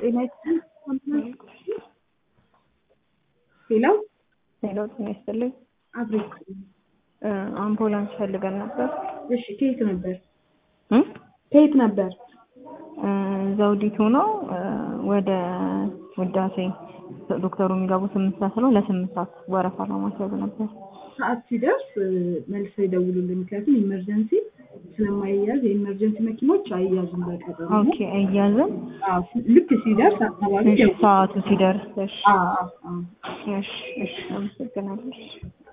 ጤና ሄሎ ሄሎ ጤና ይስጥልኝ። አብሬክ እ አምቡላንስ ፈልገን ነበር። እሺ ከየት ነበር እ ከየት ነበር እ ዘውዲቱ ነው እ ወደ ውዳሴ ዶክተሩ የሚገቡ ስምንት ሰዓት ነው። ለስምንት ሰዓት ወረፋ ለማስያዝ ነበር። ሰዓት ሲደርስ እ መልሰው ይደውሉልን ምክንያቱም ኢመርጀንሲ ስለማይያዝ የኢመርጀንሲ መኪኖች አይያዙም በቀጠሮ ኦኬ እያዝን አዎ ልክ ሲደርስ አካባቢ እሺ፣ ደውሉ ሰዓቱ ሲደርስ እሺ፣ አዎ አዎ አዎ እሺ፣ እሺ፣ አመሰግናለሁ።